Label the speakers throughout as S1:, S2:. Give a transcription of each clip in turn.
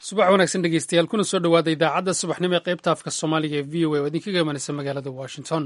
S1: subax wanaagsan dhegeystayaal kuna soo dhowaada idaacadda subaxnimo ee qaybta afka soomaaliga ee v o a oo idinkaga imanaysa magaalada washington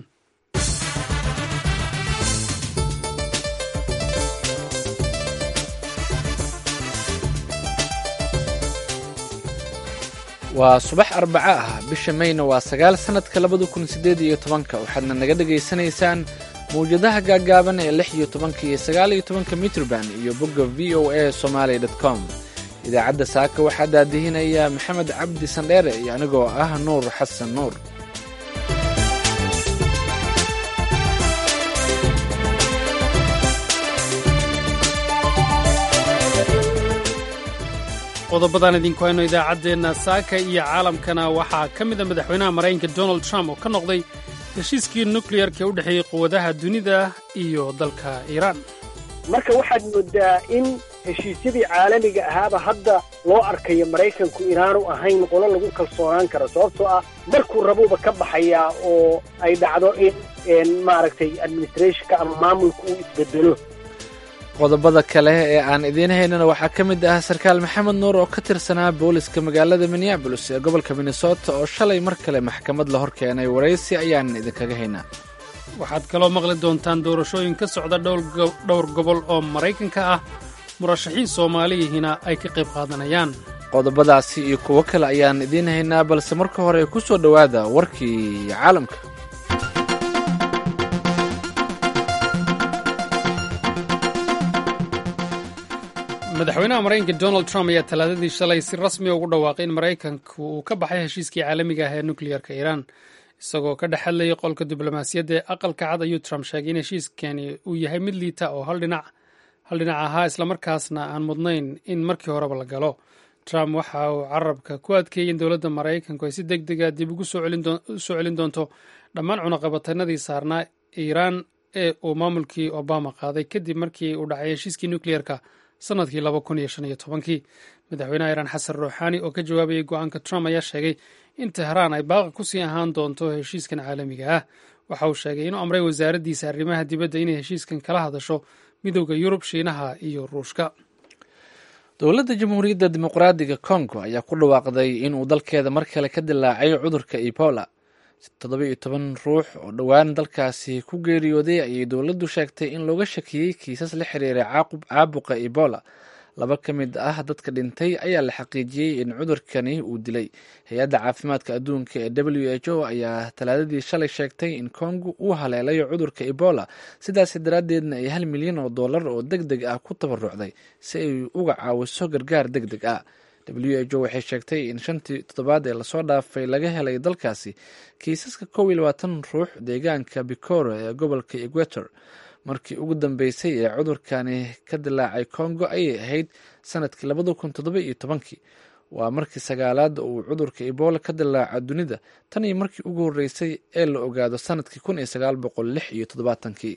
S2: waa subax arbaco ah bisha mayna waa sagaal sannadka labada kun siddeed iyo tobanka waxaadna naga dhegaysanaysaan mawjadaha gaaggaaban ee lix iyo tobanka iyo sagaal iyo tobanka mitrban iyo bogga v o a somaali com idaacadda saaka waxaa daadihinaya maxamed cabdi sandheere iyo anigoo ah nuur xasan nuur
S1: qodobadan idinku hayno idaacaddeenna saaka iyo caalamkana waxaa ka mid a madaxweynaha maraykanka donald trump oo ka noqday heshiiskii nukleyarka ee u dhexeeyey quwadaha dunida iyo dalka iiraan
S3: marka waxaad moodaa in heshiisyadii caalamiga ahaaba hadda loo arkayo maraykanku inaanu ahayn qolo lagu kalsoonaan karo sababtoo ah markuu rabuuba ka baxayaa oo ay dhacdo in maaragtay administrationka ama maamulka uu isbedelo
S2: qodobada kale ee aan idiin haynana waxaa ka mid ah sarkaal maxamed nuur oo ka tirsanaa booliska magaalada minneabolis ee gobolka minnesota oo shalay mar kale maxkamad la hor keenay waraysi ayaan idinkaga haynaa
S1: waxaad kaloo maqli doontaan doorashooyin ka socda dhowr gobol oo maraykanka ah murashaxiin soomaaliyihina ay ka qayb qaadanayaan
S2: qodobadaasi iyo kuwo kale ayaan idiin haynaa balse marka hore ku soo dhowaada warkii caalamka
S1: madaxweynaha maraykanka donald trump ayaa talaadadii shalay si rasmiya ugu dhawaaqay in maraykanku uu ka baxay heshiiskii caalamiga ah ee nukleyarka iiraan isagoo ka dhex hadlayay qolka diblomaasiyadda ee aqalka cad ayuu trump sheegay in heshiiskani uu yahay mid liita oo hal dhinac ahaa islamarkaasna aan mudnayn in markii horeba la galo trump waxa uu carabka ku adkeeyey in dowladda maraykanku ay si deg dega dib ugu soo celin doonto dhammaan cunaqabatanadii saarnaa iiraan ee uu maamulkii obama qaaday kadib markii uu dhacay heshiiskii nukleyerka sanadkii laba kun iyo shan iyo tobankii madaxweynaha iiraan xasan ruuxaani oo ka jawaabayay go-aanka trump ayaa sheegay in tehraan ay baaqa kusii ahaan doonto heshiiskan caalamiga ah waxa uu sheegay inuu amray wasaaraddiisa arrimaha dibadda inay heshiiskan kala hadasho midowda yurub shiinaha iyo ruushka
S2: dowladda jamhuuriyadda dimuqraadiga kongo ayaa ku dhawaaqday inuu dalkeeda mar kale ka dilaacay cudurka ebola toddoba iyo toban ruux oo dhowaan dalkaasi ku geeriyooday ayay dowladdu sheegtay in looga shakiyey kiisas la xiriiray caabuqa ebola laba ka mid ah dadka dhintay ayaa la xaqiijiyey in cudurkani uu dilay hay-adda caafimaadka adduunka ee w h o ayaa talaadadii shalay sheegtay in kongo uu haleelayo cudurka ebola sidaas daraaddeedna ay hal milyan oo dollar oo deg deg ah ku tabarucday si ay uga caawiso gargaar deg deg ah w h o waxay sheegtay in shantii toddobaad ee lasoo dhaafay laga helay dalkaasi kiisaska kow iyo labaatan ruux deegaanka bicoro ee gobolka equator markii ugu dambeysay ee cudurkani ka dilaacay congo ayay ahayd sanadkii labada kun toddoba iyo tobankii waa markii sagaalaad uu cudurka ebola ka dilaaco dunida tan iyo markii ugu horreysay ee la ogaado sanadkii kun iyo sagaal boqol lix iyo toddobaatankii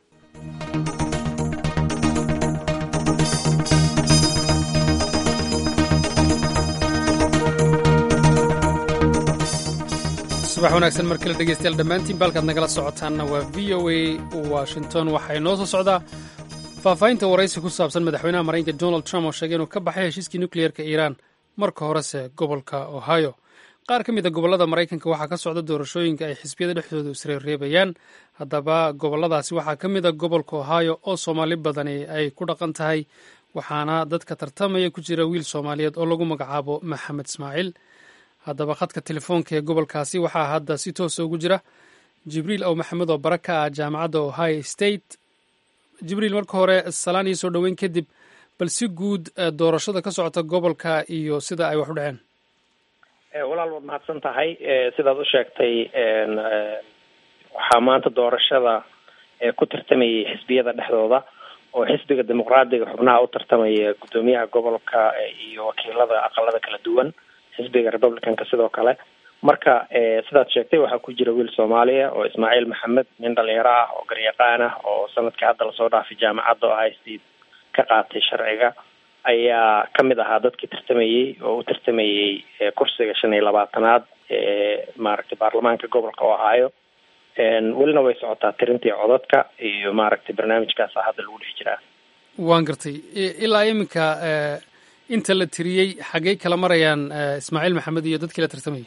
S1: subax wanaagsan mar kale dhegeystayaal dhammaantiin baalkaad nagala socotaanna waa v o a washington waxaa inoo soo socdaa faahfaahinta waraysi ku saabsan madaxweynaha maraykanka donald trump oo sheegay inuu ka baxay heshiiskii nukleyerka iiraan marka horese gobolka ohio qaar ka mid a gobollada maraykanka waxaa ka socda doorashooyinka ay xisbiyada dhexdooda isreerreebayaan haddaba gobolladaasi waxaa ka mid a gobolka ohio oo soomaali badani ay ku dhaqan tahay waxaana dadka tartamaya ku jira wiil soomaaliyeed oo lagu magacaabo maxamed ismaaciil haddaba khadka telefoonka ee gobolkaasi waxaa hadda si toosa ugu jira jibriil ow maxamed oo bara ka ah jaamacadda ohio state jibriil marka hore salaan iyo soo dhoweyn kadib bal si guud doorashada ka socota gobolka iyo sida ay wax u dhaceen
S4: walaal waad mahadsan tahay sidaad u sheegtay waxaa maanta doorashada ku tartamayay xisbiyada dhexdooda oo xisbiga dimuqraadiga xubnaha u tartamaya guddoomiyaha gobolka iyo wakiilada aqalada kala duwan xisbiga republicanka sidoo kale marka sidaad sheegtay waxaa ku jira wiil soomaaliya oo ismaaciil maxamed nin dhalinyaro ah oo garyaqaan ah oo sanadkii hadda lasoo dhaafay jaamacadda ohio state ka qaatay sharciga ayaa kamid ahaa dadkii tartamayey oo u tartamayey kursiga shan iyo labaatanaad ee maaragtay baarlamaanka gobolka ohio welina way socotaa tirintii codadka iyo maaragtay barnaamijkaasa hadda lagu dhex jiraa
S1: waan gartay ilaa iminka inta la tiriyey xaggey kala marayaan ismaaciil maxamed iyo dadkii la tartamayay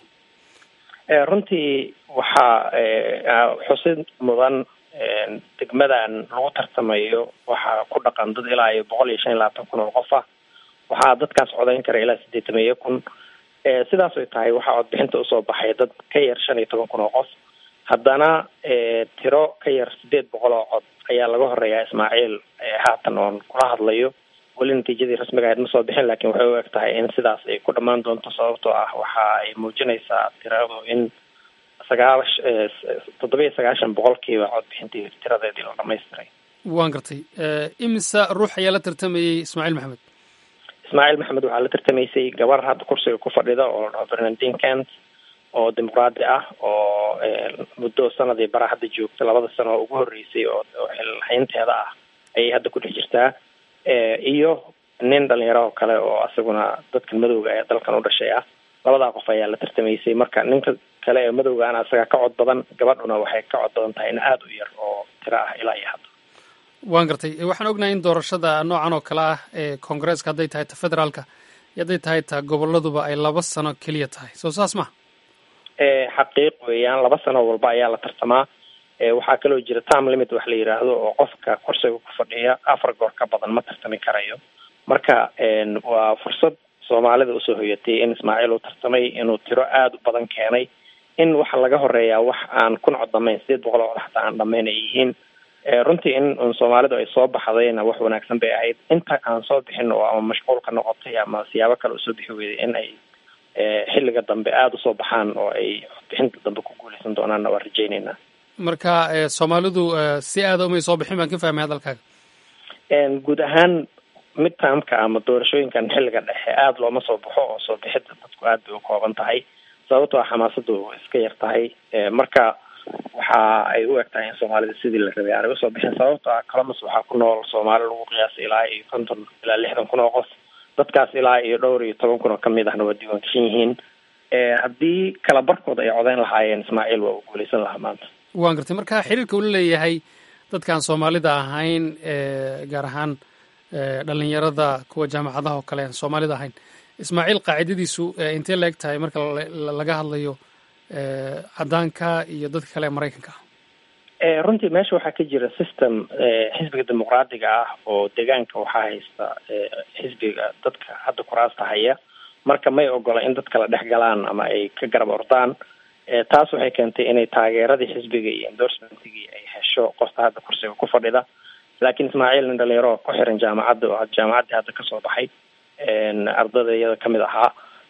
S4: runtii waxaa xusid mudan degmadan lagu tartamayo waxaa ku dhaqan dad ilaa iyo boqol iyo shan iyo labaatan kun oo qof ah waxaa dadkaas codayn kara ilaa siddeetan iyo kun sidaas ay tahay waxaa codbixinta usoo baxay dad ka yar shan iyo toban kun oo qof haddana tiro ka yar sideed boqol oo cod ayaa laga horeeyaa ismaaciil haatan oon kula hadlayo weli natiijadii rasmiga ahayd ma soo bixin laakiin waxay u eg tahay in sidaas ay ku dhammaan doonto sababtoo ah waxa ay muujinaysaa tiradu in sagaal toddoba iyo sagaashan boqolkiiba codbixintii tiradeedii la dhamaystiray
S1: waan gartay imisa ruux ayaa la tartamayey ismaaciil maxamed
S4: ismaaciil maxamed waxaa la tartamaysay gabar hadda kursiga ku fadhida oo la bernardin kent oo dimuqraadi ah oo muddo sanadii bara hadda joogta labada sano oo ugu horreysay oo xilhaynteeda ah ayay hadda ku dhex jirtaa iyo nin dhalinyaro oo kale oo asaguna dadkan madowga ee dalkan u dhashay ah labadaa qof ayaa la tartamaysay marka ninka kale ee madowgaana asaga ka cod badan gabadhuna waxay ka cod badan tahay in aada u yar oo tiro ah ilaa iyo hadda
S1: waan gartay waxaan ognahay in doorashada noocan oo kale ah ee koongareeska hadday tahay ta federaalka iyo hadday tahay ta goboladuba ay laba sano keliya tahay soo saas ma
S4: xaqiiq weeyaan laba sano walba ayaa la tartamaa waxaa kaloo jira time limit wax la yidhaahdo oo qofka kursiga ku fadhiya afar goor ka badan ma tartami karayo marka waa fursad soomaalida usoo hoyatay in ismaaciil uu tartamay inuu tiro aada u badan keenay in waxa laga horeeyaa wax aan kun cod dhamayn sideed boqol oo cod xataa aan dhamayn ay yihiin runtii in un soomaalidu ay soo baxdayna wax wanaagsan bay ahayd inta aan soo bixin oo ama mashquulka noqotay ama siyaabo kale usoo bixi weyday in ay xilliga dambe aada usoo baxaan oo ay codbixinta dambe ku guuleysan doonaanna waan rajayneynaa
S1: marka soomaalidu si aada umay soo bixin baan ka fahmay hadalkaaga
S4: guud ahaan midtaamka ama doorashooyinkan xilliga dhexe aada looma soo baxo oo soo bixidda dadku aada bay u kooban tahay sababtoo a xamaasadu iska yar tahay marka waxa ay u eg tahay in soomaalida sidii la rabay aanay usoo bixin sababtoo ah columbus waxaa ku nool soomaali lagu qiyaasay ilaa iyo konton ilaa lixdan kun oo qof dadkaas ilaa iyo dhowr iyo toban kun oo kamid ahna waa diiwaan gashan yihiin haddii kala barkood ay codeyn lahaayeen ismaaciil waa uu guuleysan lahaa maanta
S1: waan gartay marka xiriirka ula leeyahay dadkaan soomaalida ahayn gaar ahaan dhalinyarada kuwa jaamacadaha oo kale aan soomaalida ahayn ismaaciil qaacidadiisu intee la eg tahay marka laga hadlayo caddaanka iyo dadka kale ee maraykanka
S4: ah runtii meesha waxaa ka jira system xisbiga dimuqraadiga ah oo deegaanka waxaa haysta xisbiga dadka hadda kuraasta haya marka may ogola in dad kala dhex galaan ama ay ka garab ordaan taas waxay keentay inay taageeradii xisbiga iyo endorsementigii ay hesho qofta hadda kursiga ku fadhida laakiin ismaaciil nin dhalinyaro ku xiran jaamacadda oo jaamacaddii hadda kasoo baxay ardada iyada kamid ahaa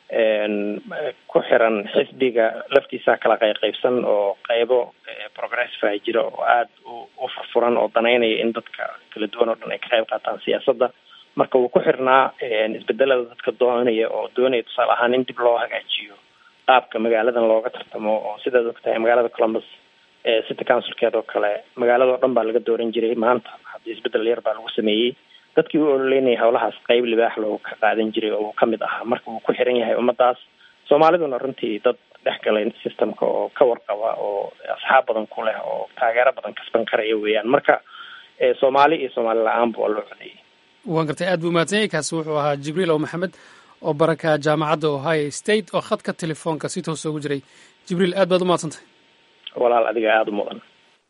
S4: ku xiran xisbiga laftiisa kala qayqaybsan oo qaybo progressive ah jira oo aada u furfuran oo danaynaya in dadka kala duwan oo dhan ay ka qayb qaataan siyaasadda marka wuu ku xirnaa isbedelada dadka doonaya oo doonaya tusaale ahaan in dib loo hagaajiyo qaabka magaaladan looga tartamo oo sidaad og tahay magaalada columbus city councilkeed oo kale magaalada o dhan baa laga dooran jiray maanta haddii isbedel yar baa lagu sameeyey dadkii u ololeynayay howlahaas qayb libaax loogu ka qaadan jiray oo uu kamid ahaa marka wuu ku xiran yahay ummadaas soomaaliduna runtii dad dhex galay systemka oo ka warqaba oo asxaab badan ku leh oo taageero badan kasban karaya weeyaan marka soomaali iyo soomaali la-aanba waa loo codeeyey
S1: waan gartay aad buu mahadsan yahay kaasi wuxuu ahaa jibriil ow maxamed oo baraka jaamacadda ohio state oo khadka telefoonka si toosa ugu jiray jibriil aad baad u mahadsantahay
S4: walaal adiga aada u mudan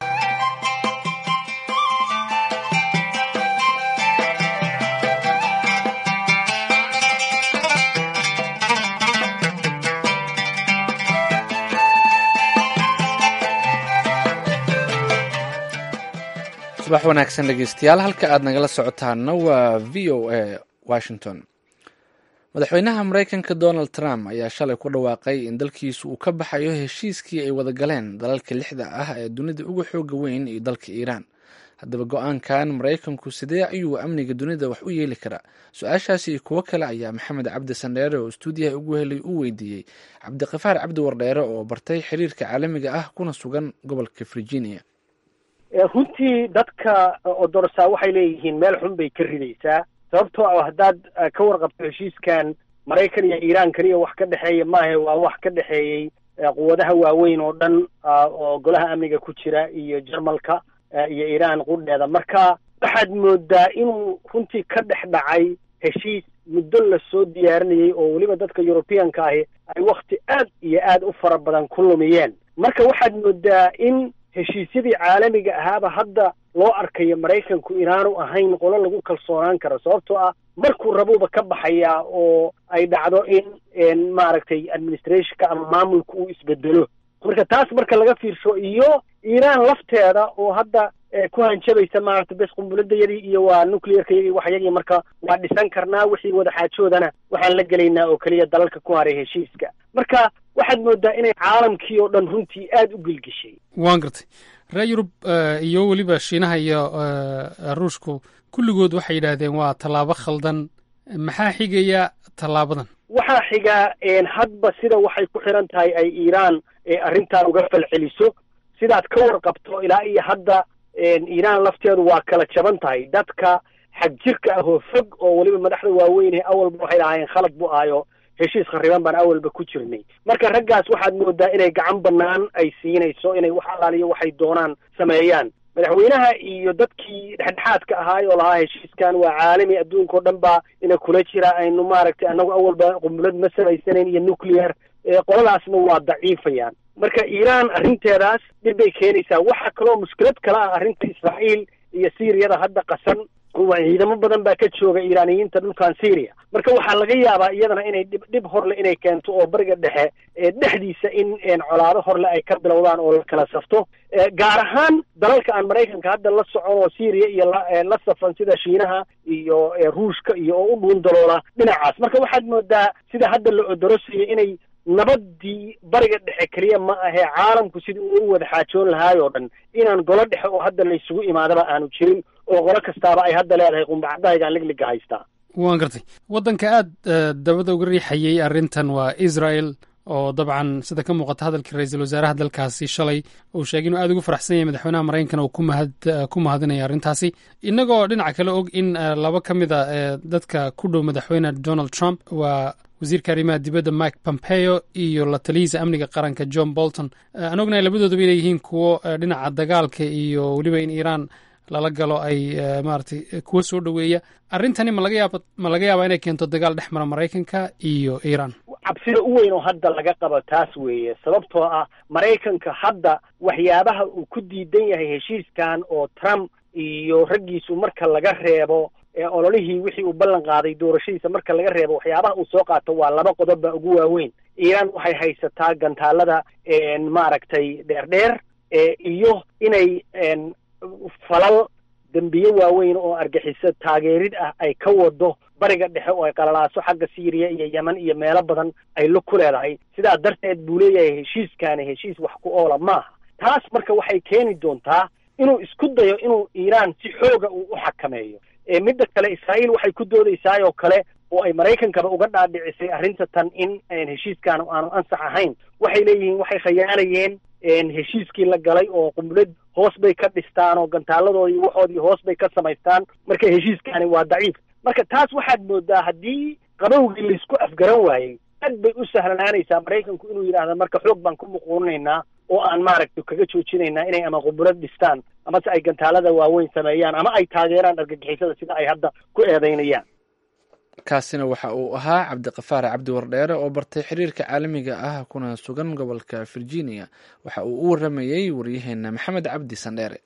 S2: subax wanaagsan dhegeystayaal halka aad nagala socotaana waa v o a washington madaxweynaha maraykanka donald trump ayaa shalay ku dhawaaqay in dalkiisu uu ka baxayo heshiiskii ay wada galeen dalalka lixda ah ee dunida uga xooga weyn iyo dalka iiraan haddaba go-aankan maraykanku sidee ayuu amniga dunida wax u yeeli karaa su-aashaasi iyo kuwo kale ayaa maxamed cabdi sandheere oo stuudiyaha ugu helay u weydiiyey cabdiqafaar cabdi wardheere oo bartay xiriirka caalamiga ah kuna sugan gobolka virginia
S3: runtii dadka odorsaa waxay leeyihiin meel xun bay ka ridaysaa sababtoo ah haddaad ka warqabto heshiiskan maraykan iyo iiraan iyo wax ka dhexeeya maahe waa wax ka dhexeeyey quwadaha waaweyn oo dhan oo golaha amniga ku jira iyo jarmalka iyo iiraan qudheeda marka waxaad moodaa inuu runtii ka dhex dhacay heshiis muddo lasoo diyaarinayay oo weliba dadka yurubiyanka ahi ay wakti aad iyo aad u fara badan ku lumiyeen marka waxaad moodaa in heshiisyadii caalamiga ahaaba hadda loo arkayo maraykanku inaanu ahayn qolo lagu kalsoonaan karo sababtoo ah markuu rabuuba ka baxayaa oo ay dhacdo in maaragtay administrationka ama maamulka uu isbedelo marka taas marka laga fiirsho iyo iiraan lafteeda oo hadda ku hanjabaysa maaragtay bes qumbuladayadii iyo waa nuclearkayagii waxyagii marka waa dhisan karnaa wixii wadaxaajoodana waxaan la gelaynaa oo keliya dalalka ku haray heshiiska marka waxaad moodaa inay caalamkii oo dhan runtii aada u gelgeshay
S1: waan gartay reer yurub iyo weliba shiinaha iyo ruushku kulligood waxay yidhaahdeen waa tallaabo khaldan maxaa xigaya tallaabadan
S3: waxaa xigaa hadba sida waxay ku xiran tahay ay iiraan arrintan uga falceliso sidaad ka warqabto ilaa iyo hadda iiraan lafteedu waa kala jaban tahay dadka xag jirka ah oo fog oo weliba madaxda waaweyn awalba waxay lahaayeen khalad bu ahayo heshiis khariban baan awalba ku jirnay marka raggaas waxaad moodaa inay gacan bannaan ay siinayso inay wax allaaliyo waxay doonaan sameeyaan madaxweynaha iyo dadkii dhexdhexaadka ahaay oo lahaa heshiiskan waa caalami adduunka o dhan baa ina kula jira aynu maaragtay annagu awalba qumulad ma samaysanayn iyo nuclear qoladaasna waa daciifayaan marka iiraan arrinteedaas dhib bay keenaysaa waxaa kaloo mushkilad kale ah arrinta israa'iil iyo siiriyada hadda qasan ciidamo badan baa ka jooga iiraaniyiinta dhulkan syria marka waxaa laga yaabaa iyadana inay dhib dhib horle inay keento oo bariga dhexe dhexdiisa in colaado horle ay ka bilowdaan oo la kala safto gaar ahaan dalalka aan maraykanka hadda la socon oo syria iyo la safan sida shiinaha iyo ruushka iyo oo u dhuun daloola dhinacaas marka waxaad moodaa sida hadda la odorosaya inay nabadii bariga dhexe keliya ma ahee caalamku sidii uu u wada xaajoon lahaay oo dhan inaan golo dhexe oo hadda laysugu imaadaba aanu jirin oo qolo kastaaba ay hadda leedahay qumbacadahaygaan ligliga haystaa
S1: waan gartay waddanka aada dabada uga riixayay arrintan waa israel oo dabcan sida ka muuqata hadalkii ra-iisul wasaaraha dalkaasi shalay uu sheegay inuu aada ugu faraxsan yahay madaxweynaha maraykanka uu kumahad ku mahadinaya arrintaasi innagoo dhinaca kale og in laba ka mid a dadka ku dhow madaxweyne donald trump waa wasiirka arrimaha dibadda mike pompeo iyo la talihiisa amniga qaranka john bolton aan ognahay labadooduba inay yihiin kuwo dhinaca dagaalka iyo weliba in iiraan lala galo ay maaragtay kuwa soo dhoweeya arrintani ma laga yaaba ma laga yaabaa inay keento dagaal dhex mara maraykanka iyo iiraan
S3: cabsida u weyn oo hadda laga qabo taas weeye sababtoo ah maraykanka hadda waxyaabaha uu ku diidan yahay heshiiskan oo trump iyo raggiisu marka laga reebo ololihii wixii uu ballan qaaday doorashadiisa marka laga reebo waxyaabaha uu soo qaato waa laba qodob baa ugu waaweyn iiraan waxay haysataa gantaalada maaragtay dheerdheer iyo inay falal dembiye waaweyn oo argaxiso taageerid ah ay ka wado bariga dhexe oo ay qalalaaso xagga syriya iyo yeman iyo meelo badan ay lug ku leedahay sidaa darteed buu leeyahay heshiiskaani heshiis wax ku oola maaha taas marka waxay keeni doontaa inuu isku dayo inuu iiraan si xooga uu u xakameeyo midda kale israa'iil waxay ku doodaysaay oo kale oo ay maraykankaba uga dhaadhicisay arrinta tan in heshiiskaan aanu ansax ahayn waxay leeyihiin waxay khayaanayeen heshiiskii la galay oo qumlad hoos bay ka dhistaan oo gantaaladoodii waxoodii hoos bay ka samaystaan marka heshiiskaani waa daciif marka taas waxaad moodaa haddii qabowgii laysku afgaran waayey aad bay u sahlanaanaysaa maraykanku inuu yidhaahda marka xoog baan ku muquuninaynaa oo aan maaragtay kaga joojinaynaa inay ama qumulad dhistaan amase ay gantaalada waaweyn sameeyaan ama ay taageeraan argagixisada sida ay hadda ku eedeynayaan
S2: kaasina waxa uu ahaa cabdiqafaar cabdi wardheere oo bartay xiriirka caalamiga ah kuna sugan gobolka virginia waxa uu u waramayey waryaheena maxamed cabdi sandheere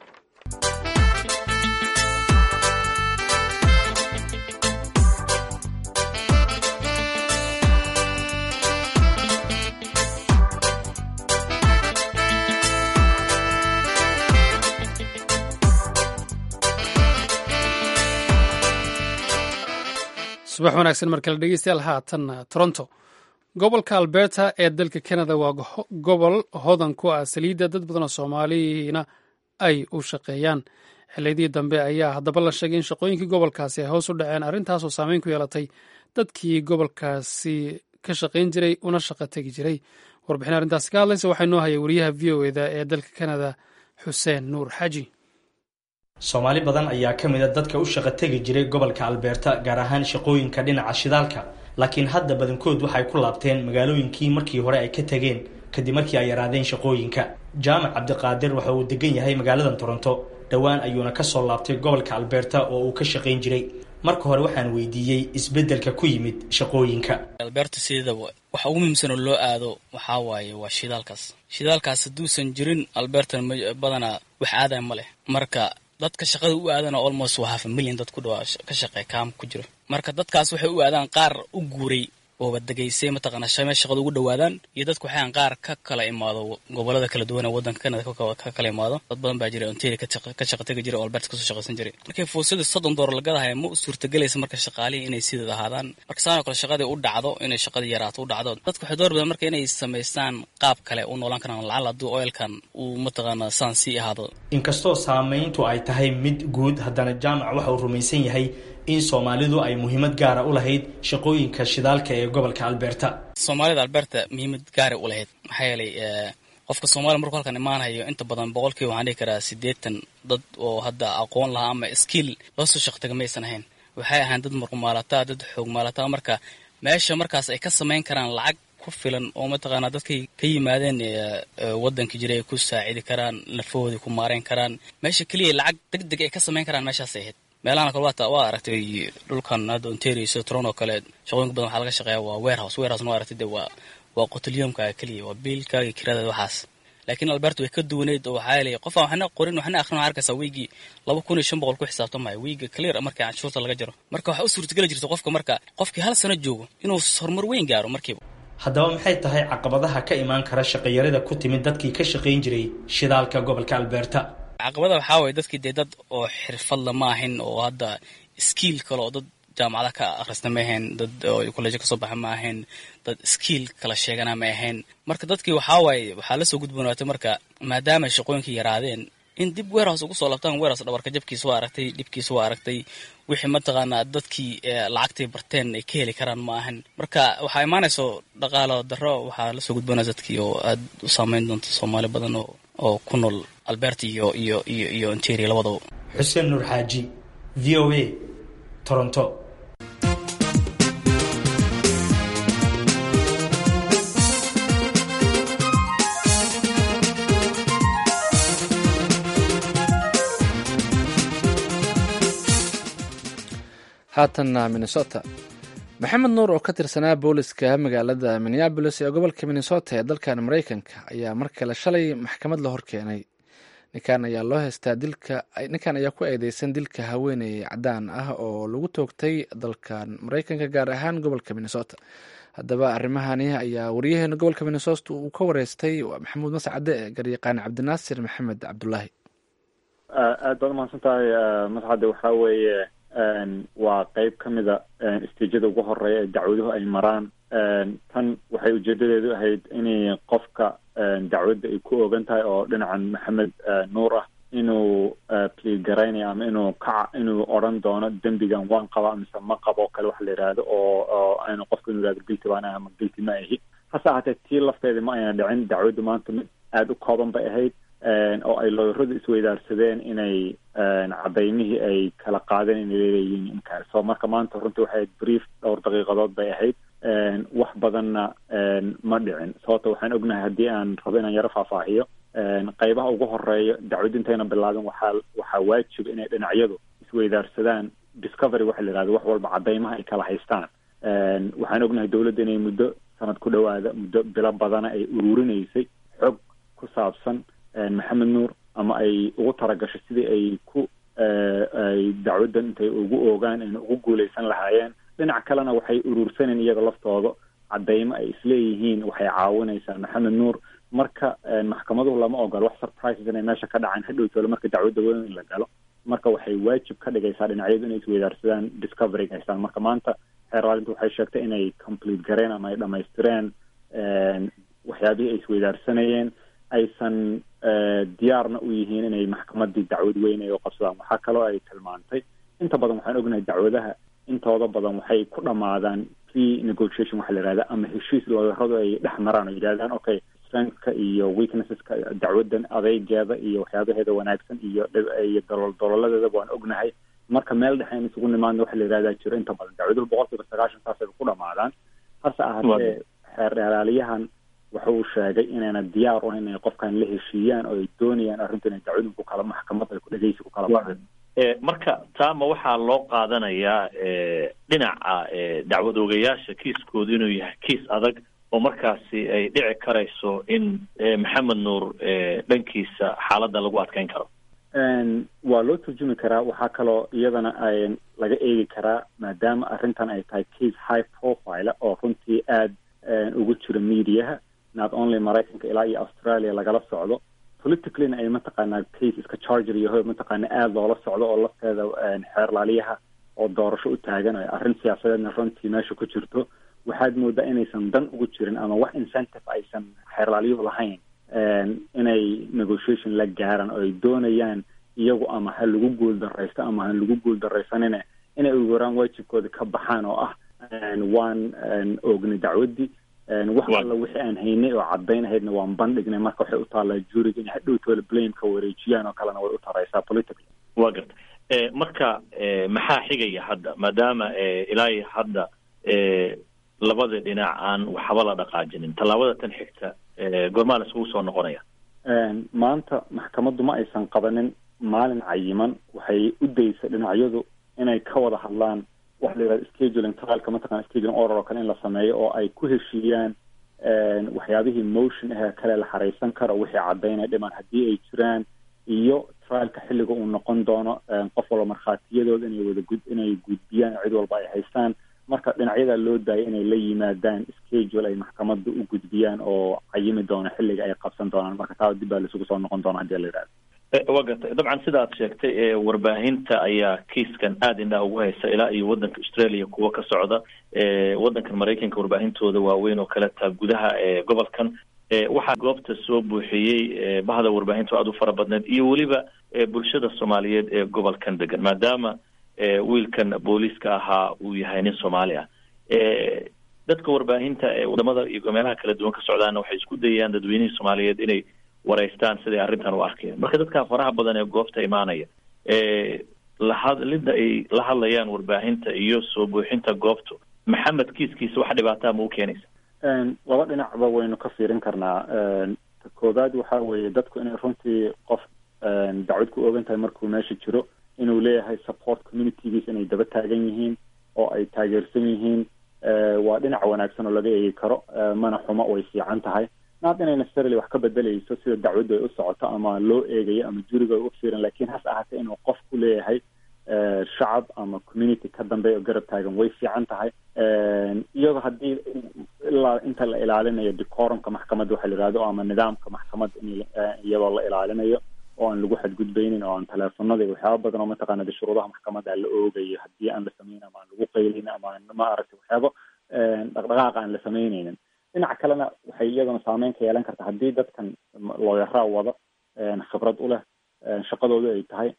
S1: subax wanaagsan markale dhegeystayaal haatan toronto gobolka alberta ee dalka canada waa gobol hodan ku ah saliidda dad badan oo soomaaliina ay u shaqeeyaan xiliyadii dambe ayaa haddaba la sheegay in shaqooyinkii gobolkaasi ay hoos u dhaceen arrintaasoo saameyn ku yeelatay dadkii gobolkaasi ka shaqayn jiray una shaqo tegi jiray warbixin arrintaasi ka hadlaysa waxaa noo hayay wariyaha v o eda ee dalka canada xuseen nuur xaji
S5: soomaali badan ayaa ka mid a dadka u shaqo tegi jiray gobolka albeerta gaar ahaan shaqooyinka dhinaca shidaalka laakiin hadda badankood waxay ku laabteen magaalooyinkii markii hore ay ka tegeen kadib markii ay yaraadeen shaqooyinka jaamac cabdiqaadir waxa uu degan yahay magaaladan toronto dhowaan ayuuna kasoo laabtay gobolka albeerta oo uu ka shaqayn jiray marka hore waxaan weydiiyey isbeddelka ku yimid shaqooyinka
S6: alberta sideedaba waxa ugu muhiimsan oo loo aado waxaa waaye waa shidaalkaas shidaalkaas hadduusan jirin albertan badanaa wax aadaya ma leh marka dadka shaqada u aadana almost waa half a million dad ku dhawaa ka shaqeey kaam ku jiro marka dadkaas waxay u aadaan qaar u guuray ooba degaysay mataqaanaa shamee shaqada ugu dhawaadaan iyo dadku waxaan qaar ka kala imaado gobolada kala duwan ee waddanka canada ka kala imaado dad badan baa jira ontario ka shaqa tegi jiray oo alberta kasoo shaqaysan jiray markay fuusada soddon doolar lagadahay ma u suurtagelaysa marka shaqaalihii inay sideed ahaadaan marka saanoo kale shaqadii u dhacdo inay shaqadii yaraato u dhacdo dadku waxay door bidaan marka inay samaystaan qaab kale u noolaan karaan lacal hadduu oilkan uu mataqaanaa saan sii ahaado
S5: inkastoo saamayntu ay tahay mid guud haddana jaamac waxa uu rumaysan yahay in soomaalidu ay muhiimad gaara u lahayd shaqooyinka shidaalka ee gobolka alberta
S6: soomaalida alberta muhiimad gaara u lahayd maxaa yeelay qofka soomaliya markuu halkan imaanayo inta badan boqolkiiba waxaan dhihi karaa siddeetan dad oo hadda aqoon lahaa ama skill loo soo shaqtaga maysan ahayn waxay ahaan dad marqumaalataa dad xoogmaalataa marka meesha markaas ay ka samayn karaan lacag ku filan oo mataqaanaa dadkay ka yimaadeen waddanka jira ay ku saacidi karaan lafahoodii ku maareyn karaan meesha keliya lacag deg deg ay ka samayn karaan meeshaasay ahayd meelahan kale waata waa aragtay dhulkan hadda ontario sida toronto kale shaqooyinka badan waxaa laga shaqeeya waa warehouse warehouse waa aragtay de waa waa qotolyomka keliya waa biilka iyo kirada waxaas laakiin alberta way ka duwaneyd oo waxaa yeelay qofaan waxna qorin waxna akhrin waxaa arkaysaa weygii laba kun iyo shan boqol ku xisaabtamaya weyga clear marka canshuurta laga jaro marka waxaa u suurtageli jirta qofka marka qofkii hal sano joogo inuu horumar weyn gaaro markiiba
S5: haddaba maxay tahay caqabadaha ka imaan kara shaqayarida ku timid dadkii ka shaqayn jiray shidaalka gobolka alberta
S6: caqabada waxaa waye dadkii dee dad oo xirfadla ma ahin oo hadda skiil kale oo dad jaamacada ka akhrista ma ahayn dad oo kollejo kasoo baxa ma ahayn dad skiil kala sheegana ma ahayn marka dadkii waxaa waaye waxaa lasoo gudboonaatay marka maadaama shaqooyinkii yaraadeen in dib weerhouse ugu soo laabtaan weerhouse dhabarka jabkiisa waa aragtay dhibkiisa waa aragtay wixii mataqaanaa dadkii lacagtay barteen ay ka heli karaan ma ahan marka waxaa imaanayso dhaqaalo darro waxaa lasoo gudboonaya dadkii oo aad u saameyn doonta soomaali badan oo oo ku nool alberta iyo iyo iyo iyo ontario labadaba
S5: xuseen nuur xaaji v o a toronto
S2: haatanna minnesota maxamed nuur oo ka tirsanaa booliska magaalada minneabolis ee gobolka minnesota ee dalkan mareykanka ayaa mar kale shalay maxkamad la horkeenay ninkan ayaa loo haystaa dilka ninkan ayaa ku eedeysan dilka haweeney cadaan ah oo lagu toogtay dalkan mareykanka gaar ahaan gobolka minnesota haddaba arrimahani ayaa wariyaheena gobolka minnesota uu ka wareystay maxamuud mascade ee garyaqaan cabdinaasir maxamed cabdulaahi
S7: aad baad umahadsan tahay mascade waxaa weeye waa qeyb ka mida istiijada ugu horeeya ee dacwaduhu ay maraan tan waxay ujeedadeedu ahayd inay qofka dacwadda ay ku ogan tahay oo dhinacan maxamed nuur ah inuu pliid garaynayo ama inuu kaca inuu odran doono dembigan waan qaba mise ma qabo kale waxa la yidhaahdo oo oo aynu qofka inuu yihahdo guilty baan ah ama guilty ma ahi hase ahaatee tii lafteeda ma ayna dhicin dacwaddu maanta mid aada u kooban bay ahayd oo ay looyaradu isweydaarsadeen inay cadaymihii ay kala qaadeen inay leeyihiin inkaar so marka maanta runtii waxay ahayd brief dhowr daqiiqadood bay ahayd wax badanna ma dhicin sababto waxaan ognahay haddii aan rabo inaan yaro faahfaahiyo qeybaha ugu horeeya dacwad intayna bilaabin waxaa waxaa waajiba inay dhinacyadu isweydaarsadaan discovery waxa la yihahdo wax walba cadaymaha ay kala haystaan waxaan ognahay dowladda inay muddo sanad ku dhawaada muddo bilo badana ay ururinaysay xog ku saabsan maxamed nuur ama ay ugu talagashay sidii ay ku ay dacwaddan intay ugu oogaan ayna ugu guuleysan lahaayeen dhinac kalena waxay urursaneen iyaga laftooda cadaymo ay isleeyihiin waxay caawinaysaa maxamed nuur marka maxkamaduhu lama ogolo wax surprises inay meesha ka dhacaan hadhowtoole marka dacwadda weyn in la galo marka waxay waajib ka dhigaysaa dhinacyadu inay isweydaarsadaan discoveryga haystaan marka maanta xeeraalintu waxay sheegtay inay complete gareen ama ay dhamaystireen waxyaabihii ay isweydaarsanayeen aysan diyaarna u yihiin inay maxkamadii dacwad weyn ay u qabsadaan waxaa kaloo ay tilmaantay inta badan waxaan ognahay dacwadaha intooda badan waxay ku dhamaadaan pre negotiation waxa la yihahda ama heshiis looyaradu ay dhex maraan oo yidhahdaan okay strengthka iyo weaknesseska dacwaddan adeygeeda iyo waxyaabaheeda wanaagsan iyo iyo dolol dololadeeda waan ognahay marka meel dhexe in isugu nimaadna waxa la yihahdaa jiro inta badan dacwaduhu boqol kiiba sagaashan saasay ku dhamaadaan hase ahaatee xeer dheeraaliyahan waxa uu sheegay inayna diyaar u ahayn inay qofkan la heshiiyaan oo ay doonayaan arrintu inay dacwadun ku kala maxkamad ay ku dhegeysi ku kala baxdo
S8: marka taama waxaa loo qaadanayaa dhinaca dacwad oogayaasha kiiskoodu inuu yahay kiis adag oo markaasi ay dhici karayso in maxamed nuur dhankiisa xaaladda lagu adkeyn karo
S7: waa loo turjumi karaa waxaa kaloo iyadana laga eegi karaa maadaama arrintan ay tahay case high profile oo runtii aada ugu jiro mediaha not only maraykanka ilaa iyo australia lagala socdo politicallyna ay mataqaanaa case iska charger yaho mataqaana aada loola socdo oo lafteeda xeerlaaliyaha oo doorasho u taagan o arrin siyaasadeedna runtii meesha ku jirto waxaad moodaa inaysan dan ugu jirin ama wax incentive aysan xeerlaaliyuhu lahayn inay negotiation la gaaraan oo ay doonayaan iyagu ama ha lagu guul daraysto ama ha lagu guul daraysanine inay ugaraan waajibkooda ka baxaan oo ah waan oognay dacwaddii wax alla wixii aan haynay oo caddayn ahaydna waan bandhignay marka waxay u taallaa juriga inay hadhowtooda blameka wareejiyaan oo kalena way u taraysaa politically
S8: wa garta marka maxaa xigaya hadda maadaama ilaa hadda labada dhinac aan waxba la dhaqaajinin tallaabada tan xigta goormaa la iskugu soo noqonaya
S7: maanta maxkamaddu ma aysan qabanin maalin cayiman waxay u daysay dhinacyadu inay ka wada hadlaan waxa la yidhahda scheduling trialka mataqana scheduling order oo kale in la sameeyo oo ay ku heshiiyaan waxyaabihii motion ahee kale la xaraysan karo wixii caddaynaya dhiman haddii ay jiraan iyo trialka xilliga uu noqon doono qof walba markhaatiyadooda inay wada gud inay gudbiyaan cid walba ay haystaan marka dhinacyada loo daayay inay la yimaadaan schedule ay maxkamadda u gudbiyaan oo cayimi doono xilliga ay qabsan doonaan marka taa dib baa laisugu soo noqon doona hadii la yidhahdo
S8: wa gartay dabcan sida ad sheegtay warbaahinta ayaa kiiskan aada indhaha ugu haysa ilaa iyo waddanka australia kuwa ka socda waddankan maraykanka warbaahintooda waaweyn oo kale taa gudaha gobolkan waxaa goobta soo buuxiyey bahda warbaahinta aada u fara badneed iyo weliba bulshada soomaaliyeed ee gobolkan degan maadaama wiilkan booliiska ahaa uu yahay nin soomaali ah dadka warbaahinta wadamada iyo meelaha kala duwan ka socdaana waxay isku dayayaan dadweynihii soomaaliyeed inay wareystaan siday arrintan u arkeen marka dadka faraha badan ee goobta imaanaya lahadlida ay la hadlayaan warbaahinta iyo soo buuxinta goobtu maxamed kiiskiisa wax dhibaataa ma u keenaysa
S7: laba dhinacba waynu ka fiirin karnaa ta koobaad waxa weeye dadku inay runtii qof dacwad ku ogan tahay markuu meesha jiro inuu leeyahay support communitygiisa inay daba taagan yihiin oo ay taageersan yihiin waa dhinac wanaagsan oo laga eegi karo mana xumo way fiican tahay naad inay necessarily wax ka bedelayso sida dacwaddu ay u socoto ama loo eegayo ama juriga ay u fiiran lakin hase ahaatee inuu qof ku leeyahay shacab ama community ka dambeeya oo garab taagan way fiican tahay iyadoo haddii ilaa inta la ilaalinayo decorumka maxkamadda waxa la yihahdo ama nidaamka maxkamadda in iyadoo la ilaalinayo oo aan lagu xadgudbaynin oo aan teleefonada iyo waxyaaba badan oo mataqaana de shuruudaha maxkamadda la oogayo haddii aan la sameynin ama aan lagu qaylin ama aan ma aragtay waxyaaba dhaqdhaqaaqa aan la sameyneynin dhinaca kalena waxay iyaduna saameyn ka yeelan karta haddii dadkan looyaraa wada khibrad u leh shaqadooda ay tahay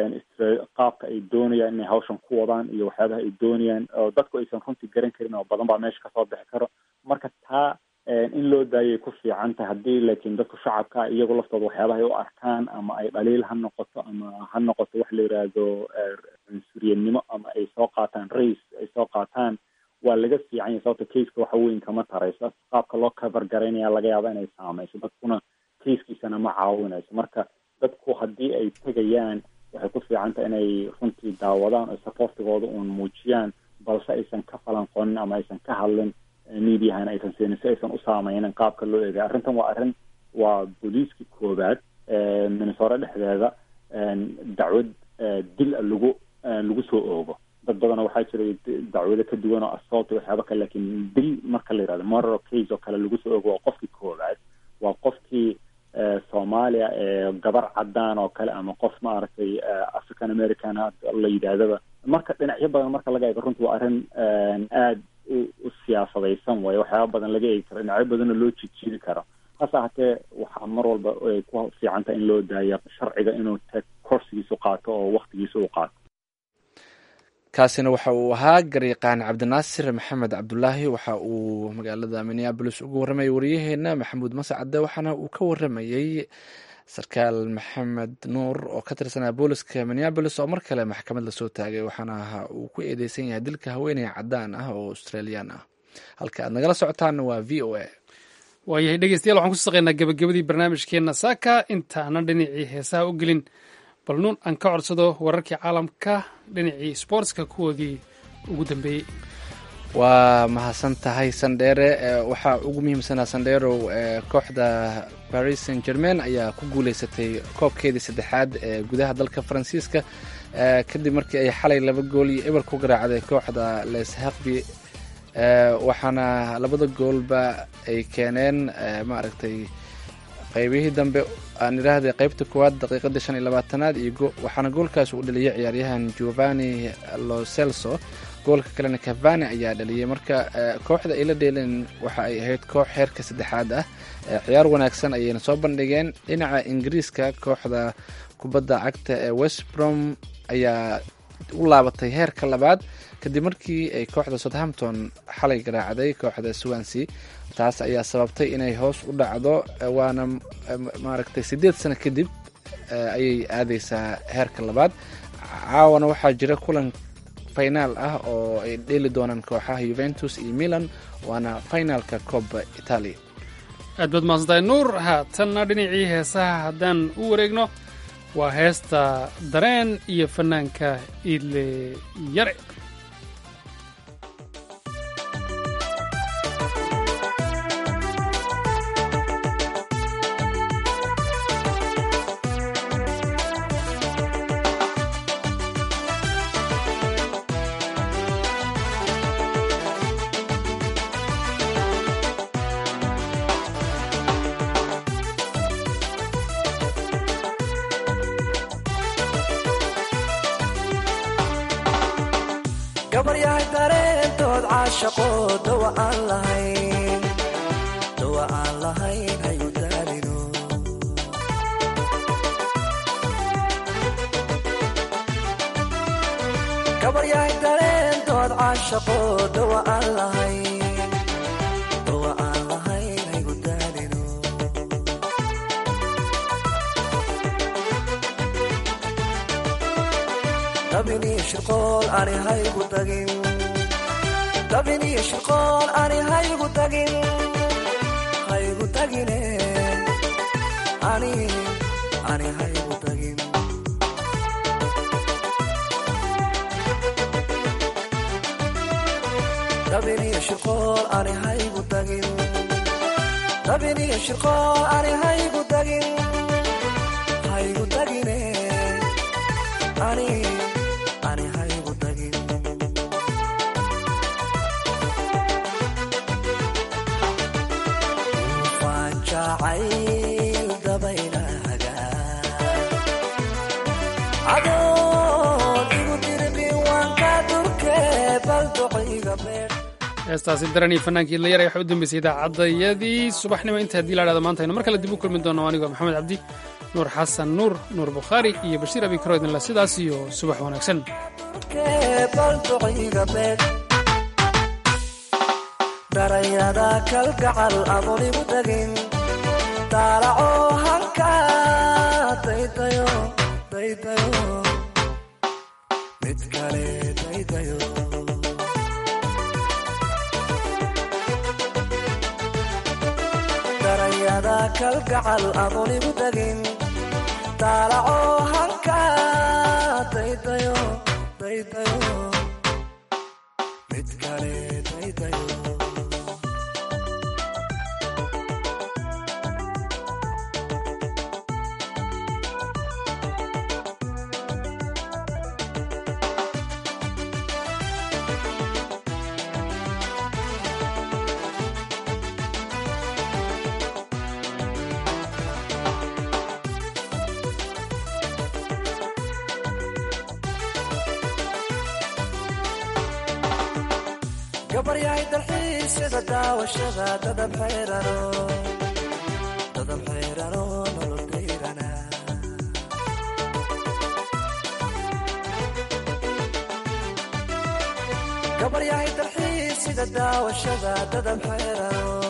S7: qaabka ay doonayaan inay hawshan ku wadaan iyo waxyaabaha ay doonayaan oo dadku aysan runtii garan karin oo badan baa meesha kasoo bixi karo marka taa in loo daayay ku fiican tahay haddii laakiin dadku shacabka iyagu laftooda waxyaabaha ay u arkaan ama ay dhaliil ha noqoto ama ha noqoto wax la yidhaahdo cunsuriyadnimo ama ay soo qaataan race ay soo qaataan waa laga fiican yahay sababta caseka waxa weyn kama tarayso qaabka loo cover garaynaya laga yaaba inay saameyso dadkuna casekiisana ma caawinayso marka dadku haddii ay tegayaan waxay ku fiican tahay inay runtii daawadaan oo supportigooda uun muujiyaan balse aysan ka falanqonin ama aysan ka hadlin mediahana aysan siinin si aysan u saameynin qaabka loo eegay arrintan waa arrin waa booliiskii koobaad minnesore dhexdeeda dacwad dil lagu lagu soo oogo dad badan waxaa jiray dacwado ka duwan oo assault waxyaaba kale lakin dil marka la yihahdo murder case oo kale lagu soo oogo waa qofkii koobaad waa qofkii soomaaliya ee gabar cadaan oo kale ama qof maaragtay african american la yidhaahdaba marka dhinacyo badan marka laga eego runtii waa arrin aada u siyaasadaysan waayo waxyaaba badan laga eegi karo dhinacyo badanoo loo jijiiri karo hase ahatee waxaa mar walba ay ku fiicanta in loo daaya sharciga inuu te korsigiisu qaato oo waktigiisa u qaato
S2: kaasina waxa uu ahaa garyaqaan cabdinaasir maxamed cabdulaahi waxa uu magaalada minneabolis uga warramayay wariyaheena maxamuud mascade waxaana uu ka warramayey sarkaal maxamed nuur oo ka tirsanaa booliska minneabolis oo mar kale maxkamad lasoo taagay waxaana uu ku eedeysan yahay dilka haweeney cadaan ah oo australian ah halka aad nagala socotaana waa v o a
S1: waayahay dhegeystayaal waxaan kusoo saqeynaa gabagabadii barnaamijkeena saaka intaana dhinacii heesaha u gelin bal nuun aan ka codsado wararkii caalamka dhinacii sportska kuwoodii ugu dambeeyey
S2: waa mahadsan tahay sandheere waxaa ugu muhiimsanaa sandheerow kooxda paris saint germain ayaa ku guuleysatay koobkeedii saddexaad ee gudaha dalka faransiiska kadib markii ay xalay laba gool iyo eber ku garaacday kooxda leshaqbi waxaana labada goolba ay keeneen maaragtay qaybihii dambe aan idhaahday qaybta koowaad daqiiqadii shan iyo labaatanaad iyo waxaana goolkaas uu dhaliyay ciyaaryahan giovanni lo celso goolka kalena cavani ayaa dhaliyay marka kooxda ay la dheeleen waxa ay ahayd koox heerka saddexaad ah ciyaar wanaagsan ayayna soo bandhigeen dhinaca ingiriiska kooxda kubadda cagta ee westbrom ayaa u laabatay heerka labaad kadib markii ay kooxda southampton xalay garaacday kooxda swansea taas ayaa sababtay inay hoos u dhacdo waana maaragtay siddeed sano kadib ayay aadeysaa heerka labaad caawana waxaa jira kulan finaal ah oo ay dheeli doonaan kooxaha yuventus iyo milan waana finaalka cooba italia
S1: aad baad mahadsantahay nuur haatanna dhinacii heesaha haddaan u wareegno waa heesta dareen iyo fanaanka iidle yare
S9: gabaryahay dareentood caashaqo dawa aan lahayn dawa aan lahayn hayu daalino gabaryahay dareentood caashaqo dawa aan lahayn dawa aan lahayn hayu daalino dabiniyo shirqool ani haygu tagin dabiniyo shirqool ani haygu tagin haygu tagine ani ani haygu tagin dabiniyo shirqool ani haygu tagin dabiniyo shirqool ani haygu tagin haygu tagine ani ani haygu tagin ufaan jacayl dabaylahaga cadoon igu dirbin waan ka durke bal duciga beer
S1: heestaasi daran iyo fannaankii idlayar waxaa u dambeysay idaacadayadii subaxnimo inta haddii la dhahdo maanta aynu mar kale dib u kulmi doono anigoo maxamed cabdi nuur xasan nuur nuur bukhaari iyo bashiir abikaro idinle sidaas iyo subax wanaagsan
S9: bal duciga beer darayada kalgacal adoon igu tagin daalaco halka daydayo daydayo mid kale daydayo darayada kalgacal adoon igu tagin daalaco halka daydayo daydayo mid kale daydayo gabaryahay dalxiisyada daawashada dadab xeyrano dadab xeyrano nolol dayrana gabaryahay dalxiisyada daawashada dadab xeyrano